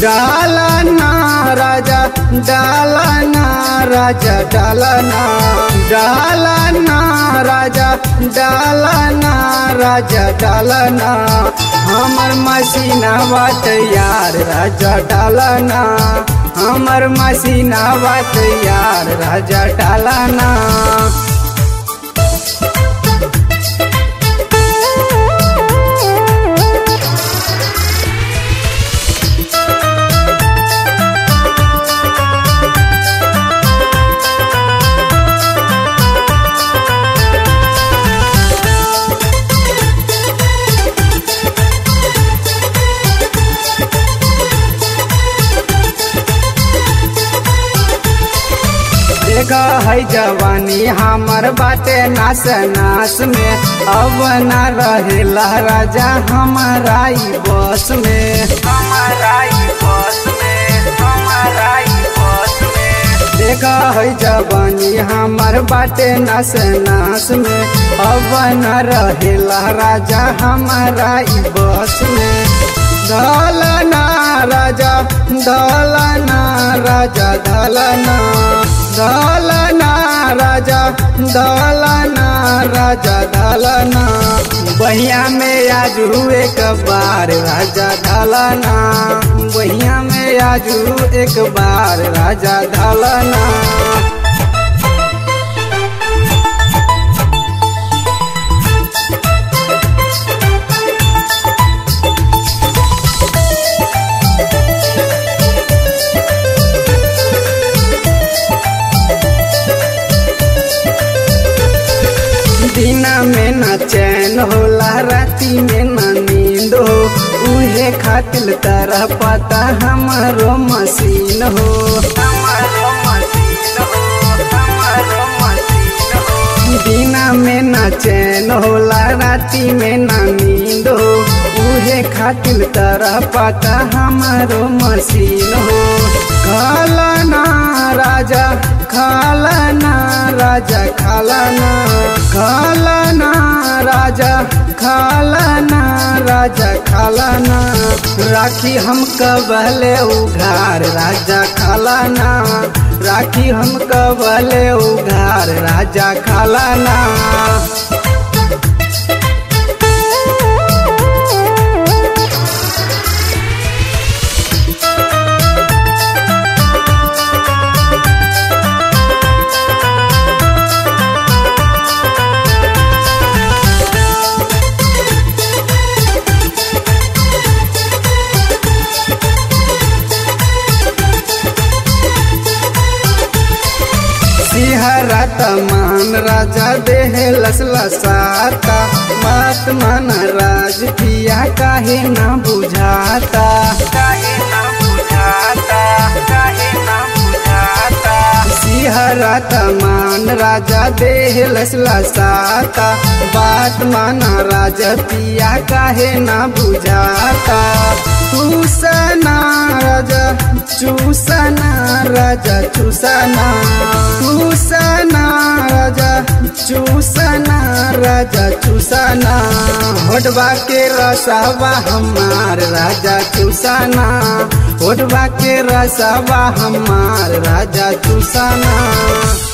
डालना राजा डालना राजा डालना डालना राजा डालना राजा डालना हमर मसीना बात यार राजा डालना हमर मसीना बात यार राजा डालना देखा है जवानी हमर बाटे नास नास में अब न रहेला राजा हमारा ई बस में हमारा ई बस में हमारा ई बस में देखा है जवानी हमर बाटे नास नास में अब न रहेला राजा हमारा ई बस में दलना राजा दलना राजा दलना दलना राजा दलना राजा दलना बहिया में आज एक बार राजा दलना बहिया में आज एक बार राजा दलना दिना में न चैन होला राती में न नींद हो उहे खातिल तरह पता हमारो मशीन हो हमारो मशीन हो हमारो मशीन हो दिना में न चैन होला राती में न नींद हो उहे खातिल तरह पता हमारो मशीन हो खालना राजा खालना राजा खालना खालना राजा खालना राजा खालना राखी हम कबले उघार राजा खालना राखी हम कबले उघार राजा खालना सिहरत मान राजा देह लसला साता बात मन राज पिया काहे ना बुझाता काहे ना बुझाता काहे ना बुझाता सिहरत मान राजा देह लसला साता बात माना राजा पिया काहे ना बुझाता चूसना राजा चूसना राजा चूसना चूसना राजा चूसना राजा चूसना होटबा के रसवा हमार राजा चूसना होटबा के रसवा हमार राजा चूसना